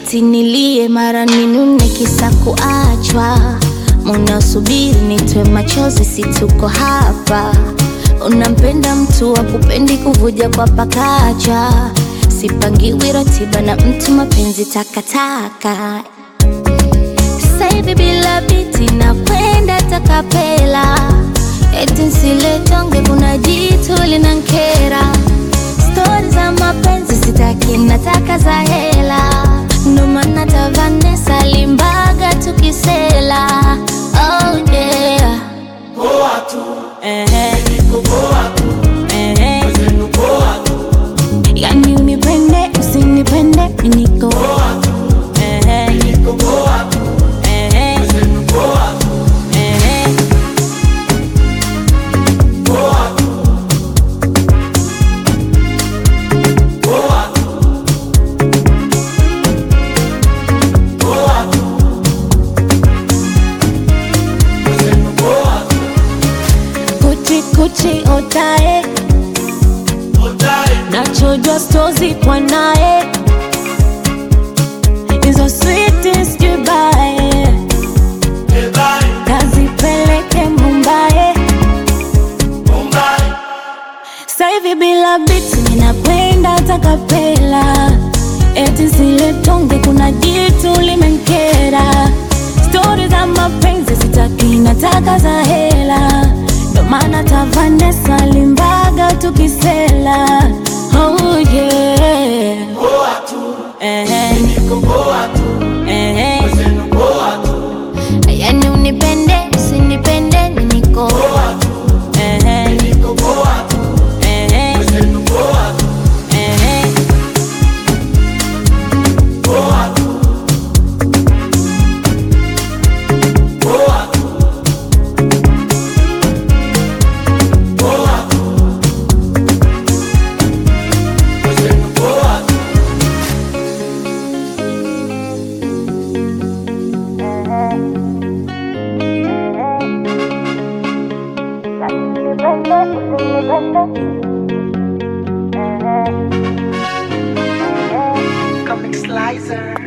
eti nilie mara ninune kisa kuachwa. Munasubiri nitwe machozi, si tuko hapa. Unampenda mtu wa kupendi kuvuja kwa pakacha. Sipangiwi ratiba na mtu, mapenzi takataka. Sasa hivi bila biti na kwenda takapela, eti nsiletonge, kuna jitu linankera. Stori za mapenzi sitaki, nataka za hela, ndo maana ta Vanessa Limbaga tukisela. Oh yeah. Poa tu, Ehe, niko poa tu, ehe. mwenzenu poa tu, Yani unipende usinipende mi niko poa tu, Ehe, niko poa tu, ehe, mwenzenu poa tu, ehe. poa tu, poa tu, poa tu, mwenzenu poa tu, Kuchi kuchi otae otae, nachojwa stozi kwa naye hizo switi sijubae ebae, kazipeleke Mumbai Mumbai, sasa hivi bila biti ninakwenda takapela eti zile tonge kuna jitu limenkera stori za mapenzi sitaki nataka za hela ndo maana ta Vanessa Limbaga tukisela oh yeah poa tu, Ehe, niko poa tu, ehe. mwenzenu poa tu, yani unipende usinipende mi niko poa tu, Ehe, niko poa tu, ehe, mwenzenu poa tu, ehe. poa tu, poa tu, poa tu, mwenzenu poa tu. Comic Slicer.